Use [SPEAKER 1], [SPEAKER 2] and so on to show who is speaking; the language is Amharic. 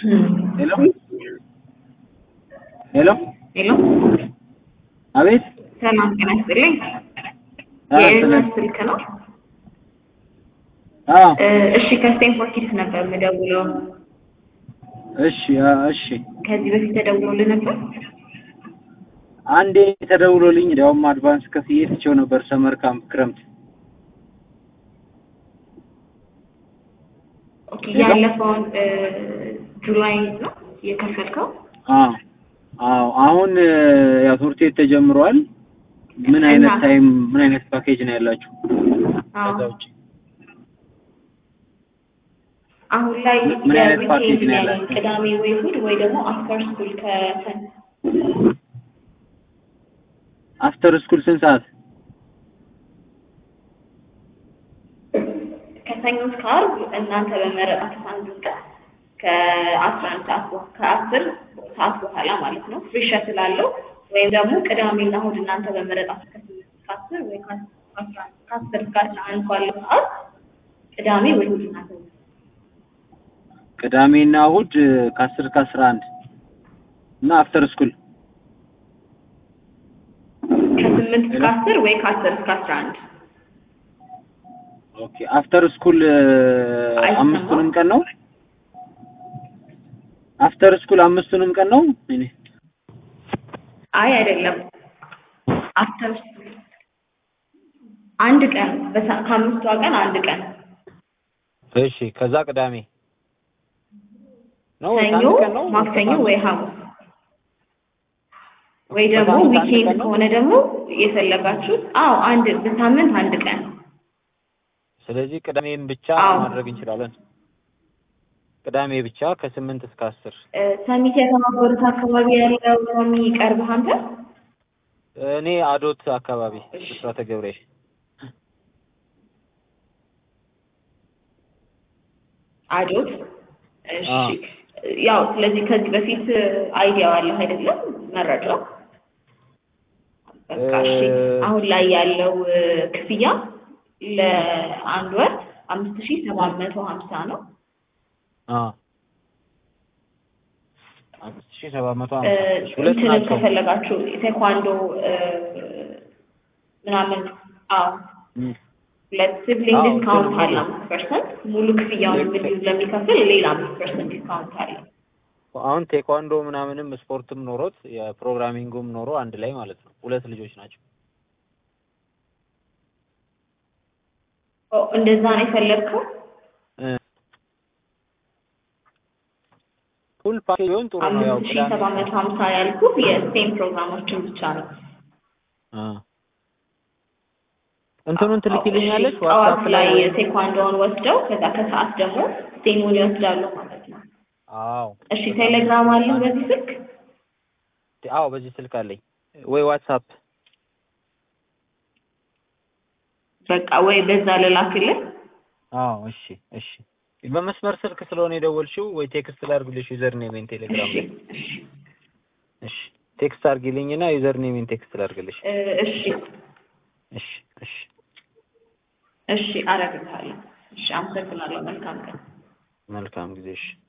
[SPEAKER 1] ሄሎ ሄሎ
[SPEAKER 2] ሄሎ
[SPEAKER 1] አቤት
[SPEAKER 2] ሰላም ጤና ይስጥልኝ።
[SPEAKER 1] አዎ፣
[SPEAKER 2] የኤርትራ
[SPEAKER 1] ሰላም።
[SPEAKER 2] ስልክ ነው።
[SPEAKER 1] አዎ
[SPEAKER 2] እ፣ እሺ ከስቴንፎርድ ኪድስ ነበር የምደውለው።
[SPEAKER 1] እሺ አ- እሺ
[SPEAKER 2] ከዚህ በፊት ተደውሎልህ ነበር?
[SPEAKER 1] አንዴ ተደውሎልኝ እንዲያውም አድቫንስ ከፍዬ ትቼው ነበር ሰመር ካምፕ ክረምት
[SPEAKER 2] ኦኬ
[SPEAKER 1] ሄሎ?
[SPEAKER 2] ያለፈውን እ፣ ጁላይ ነው የከፈልከው?
[SPEAKER 1] አዎ አዎ አሁን እ፣ ያው ትምህርት ቤት ተጀምሯል ምን አይነት
[SPEAKER 2] እና-
[SPEAKER 1] ታይም ምን አይነት ፓኬጅ ነው ያላችሁ
[SPEAKER 2] አዎ።
[SPEAKER 1] ከዛ ውጭ
[SPEAKER 2] አሁን ላይ
[SPEAKER 1] ምን- ምን አይነት ፓኬጅ
[SPEAKER 2] የዊኬንድ
[SPEAKER 1] ነው
[SPEAKER 2] ያለን
[SPEAKER 1] ያላችሁ?
[SPEAKER 2] ቅዳሜ ወይ እሑድ ወይ ደግሞ አፍተር ስኩል ከሰን
[SPEAKER 1] አፍተር ስኩል ስንት ሰዓት
[SPEAKER 2] ከሰኞ እስከ ዓርብ እናንተ በመረጣችሁት አንዱን ቀን ከአስራ አንድ ሰዓት በ- ከአስር ሰዓት በኋላ ማለት ነው ፍሪ ሸትል አለው። ወይም ደግሞ ቅዳሜና እሑድ እናንተ በመረጣችሁት ከስምንት እስከ አስር ወይ ከአስ- ከአስራ አንድ ከአስር እስከ አስራ አንድ ባለው ሰዓት ቅዳሜ ወይ እሑድ እናንተ
[SPEAKER 1] ቅዳሜና እሑድ እ፣ ከአስር ከአስራ አንድ እና አፍተር ስኩል
[SPEAKER 2] ከስምንት እስከ አስር ወይ ከአስር እስከ አስራ አንድ
[SPEAKER 1] ኦኬ አፍተር ስኩል እ፣
[SPEAKER 2] አይሰማም?
[SPEAKER 1] አምስቱንም ቀን ነው አፍተር ስኩል አምስቱንም ቀን ነው እኔ
[SPEAKER 2] አይ አይደለም አፍተር ስኩል አንድ ቀን በሳ- ከአምስቷ ቀን አንድ ቀን
[SPEAKER 1] እሺ ከዛ ቅዳሜ ነው ወይስ
[SPEAKER 2] ሰኞ
[SPEAKER 1] አንድ ቀን ነው
[SPEAKER 2] ማክሰኞ ወይ ሐሙስ ወይ ደግሞ
[SPEAKER 1] በሳምንት አንድ
[SPEAKER 2] ዊኬንድ
[SPEAKER 1] ቀን ነው?
[SPEAKER 2] ከሆነ ደግሞ የፈለጋችሁት አዎ አንድ በሳምንት አንድ ቀን
[SPEAKER 1] ስለዚህ ቅዳሜን ብቻ
[SPEAKER 2] አዎ።
[SPEAKER 1] ማድረግ እንችላለን ቅዳሜ ብቻ ከስምንት እስከ አስር
[SPEAKER 2] እ፣ ሰሚት የተባበሩት አካባቢ ያለው ነው የሚቀርብህ አንተ
[SPEAKER 1] እኔ አዶት አካባቢ
[SPEAKER 2] እሺ።
[SPEAKER 1] ብስራተ ገብርኤል
[SPEAKER 2] አዶት እሺ
[SPEAKER 1] አዎ።
[SPEAKER 2] ያው ስለዚህ ከዚህ በፊት አይዲያው አለ አይደለም መረጃው በቃ እሺ
[SPEAKER 1] እ፣
[SPEAKER 2] አሁን ላይ ያለው እ፣ ክፍያ ለአንድ ወር አምስት ሺህ ሰባት መቶ ሀምሳ ነው
[SPEAKER 1] አ አምስት ሺህ ሰባት መቶ
[SPEAKER 2] እ፣
[SPEAKER 1] ሀምሳ እሺ፣ ሁለት
[SPEAKER 2] እንትንም
[SPEAKER 1] ናቸው
[SPEAKER 2] ከፈለጋችሁ ቴኳንዶ እ፣ ምናምን አዎ
[SPEAKER 1] እም፣
[SPEAKER 2] ሁለት ሲብሊንግ
[SPEAKER 1] አዎ፣
[SPEAKER 2] ዲስካውንት
[SPEAKER 1] ግን
[SPEAKER 2] አለ አምስት ፐርሰንት ሙሉ ክፍያውን
[SPEAKER 1] ልክ-
[SPEAKER 2] እንዲሁ ለሚከፍል ሌላ አምስት ፐርሰንት ዲስካውንት አለ
[SPEAKER 1] አሁን ቴኳንዶ ምናምንም ስፖርትም ኖሮት የፕሮግራሚንጉም ኖሮ አንድ ላይ ማለት ነው ሁለት ልጆች ናቸው
[SPEAKER 2] ኦ፣ እንደዛ ነው የፈለግከው
[SPEAKER 1] ፉል ፓኬጅ ቢሆን ጥሩ ነው ያው
[SPEAKER 2] አምስት ሺህ
[SPEAKER 1] ቅዳሜ
[SPEAKER 2] ሰባት መቶ ሀምሳ ያልኩህ የስቴም ፕሮግራሞችን ብቻ ነው
[SPEAKER 1] አ እንትኑን ትልኪልኛለች
[SPEAKER 2] እሺ፣ ጠዋት
[SPEAKER 1] ዋትስአፕ
[SPEAKER 2] ላይ
[SPEAKER 1] ላይ
[SPEAKER 2] ቴኳንዶውን ወስደው ከዛ ከሰዓት ደግሞ ስቴሙን ይወስዳሉ ማለት ነው
[SPEAKER 1] አዎ
[SPEAKER 2] እሺ ቴሌግራም አለ በዚህ ስልክ
[SPEAKER 1] አዎ በዚህ ስልክ አለኝ ወይ ዋትስአፕ
[SPEAKER 2] በቃ ወይ በዛ ልላክልህ
[SPEAKER 1] አዎ እሺ እሺ በመስመር ስልክ ስለሆነ የደወልሽው ወይ ቴክስት ላድርግልሽ ዩዘር ኔሜን ቴሌግራም
[SPEAKER 2] እሺ
[SPEAKER 1] ላይ
[SPEAKER 2] እሺ
[SPEAKER 1] እሺ ቴክስት አድርጊልኝና ዩዘር ኔሜን ቴክስት ላድርግልሽ
[SPEAKER 2] እ፣ እሺ
[SPEAKER 1] እሺ እሺ
[SPEAKER 2] እሺ አረግልሃለሁ እሺ አመሰግናለሁ መልካም ቀን
[SPEAKER 1] መልካም ጊዜ እሺ